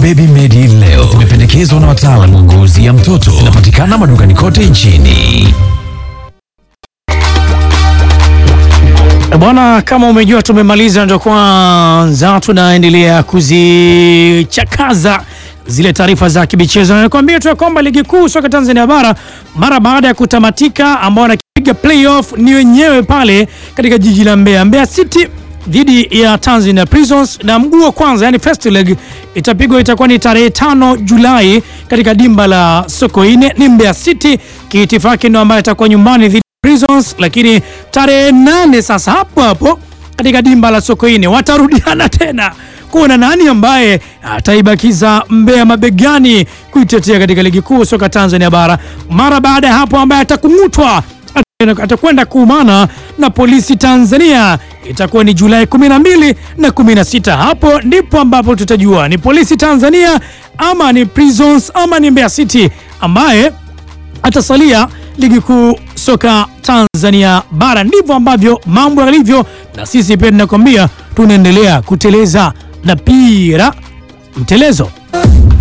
Baby Medi leo zimependekezwa na wataalamu wa ngozi ya mtoto. Zinapatikana madukani kote nchini. Bwana, kama umejua tumemaliza, ndio kwanza tunaendelea kuzichakaza zile taarifa za kimichezo, na nikwambia tu ya kwamba ligi kuu soka Tanzania bara mara baada ya kutamatika, ambao wanakipiga playoff ni wenyewe pale katika jiji la Mbeya, Mbeya City dhidi ya Tanzania Prisons, na mguu wa kwanza yani first leg itapigwa, itakuwa ni tarehe tano Julai katika dimba la Sokoine. Ni Mbeya City kiitifaki ndio ambaye atakuwa nyumbani dhidi Prisons, lakini tarehe nane sasa hapo hapo katika dimba la Sokoine watarudiana tena kuona nani ambaye ataibakiza Mbeya mabegani kuitetea katika ligi kuu soka Tanzania bara. Mara baada ya hapo, ambaye atakung'utwa atakwenda kuumana na polisi Tanzania itakuwa ni Julai 12 na 16. Hapo ndipo ambapo tutajua ni polisi Tanzania ama ni Prisons ama ni Mbeya City ambaye atasalia ligi kuu soka Tanzania bara. Ndivyo ambavyo mambo yalivyo, na sisi pia tunakwambia tunaendelea kuteleza na pira mtelezo.